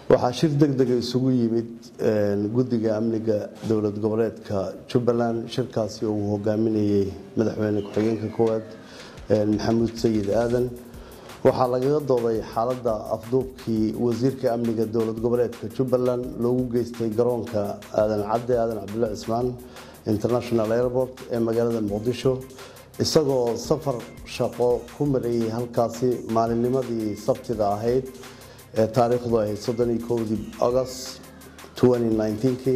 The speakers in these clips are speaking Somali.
waxaa shir deg dega isugu yimid guddiga amniga dowlad goboleedka jubbaland shirkaasi oo uu hogaaminayay madaxweyne ku-xigeenka koowaad maxamuud sayid aadan waxaa lagaga dooday xaaladda afduubkii wasiirka amniga dowlad goboleedka jubbaland loogu geystay garoonka aadan cadde aadan cabdulla cismaan international airport ee magaalada muqdisho isagoo safar shaqo ku marayay halkaasi maalinnimadii sabtida ahayd ee taariikhdu ahayd soddoniyo kowdii august kii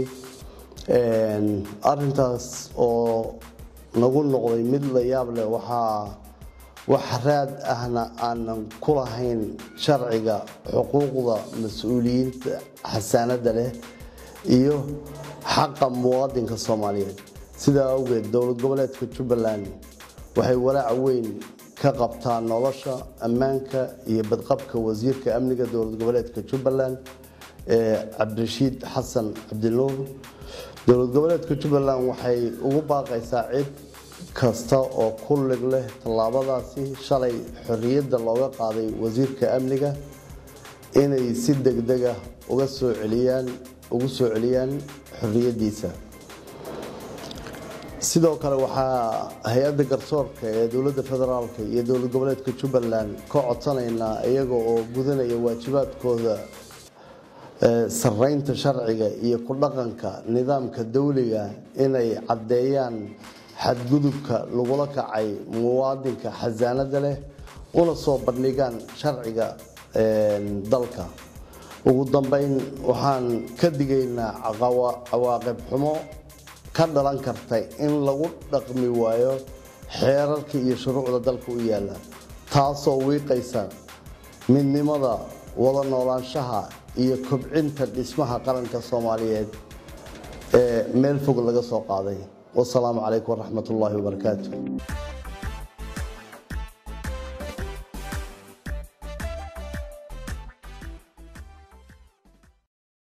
arintaas oo nagu noqday mid la yaab leh waxaa wax raad ahna aanan ku lahayn sharciga xuquuqda mas-uuliyiinta xasaanada leh iyo xaqa muwaadinka soomaaliyeed sidaa awgeed dowlad goboleedka jubbaland waxay walaac weyn ka qabtaa nolosha ammaanka iyo badqabka wasiirka amniga dowlad goboleedka jubbaland ee cabdirashiid xasan cabdinuur dowlad goboleedka jubbaland waxay ugu baaqaysaa cid kasta oo ku lig leh tallaabadaasi shalay xorriyadda looga qaaday wasiirka amniga inay si degdega uga soo celiyaan ugu soo celiyaan xorriyaddiisa sidoo kale waxaa hay-adda garsoorka ee dowladda federaalk iyo dowlad goboleedka jubbaland ka codsanaynaa iyaga oo gudanaya waajibaadkooda saraynta sharciga iyo ku dhaqanka nidaamka dawliga inay caddeeyaan xadgudubka lagula kacay muwaadinka xasaanada leh una soo bandhigaan sharciga dalka ugu dambeyn waxaan ka digaynaa cawaaqib xumo ka dhalan karta in lagu dhaqmi waayo xeerarka iyo shuruucda dalka u yaalla taasoo wiiqaysa midnimada wada noolaanshaha iyo kobcinta dhismaha qaranka soomaaliyeed ee meel fog laga soo qaaday wasalaamu calaykum waraxmat ullaahi wabarakaatu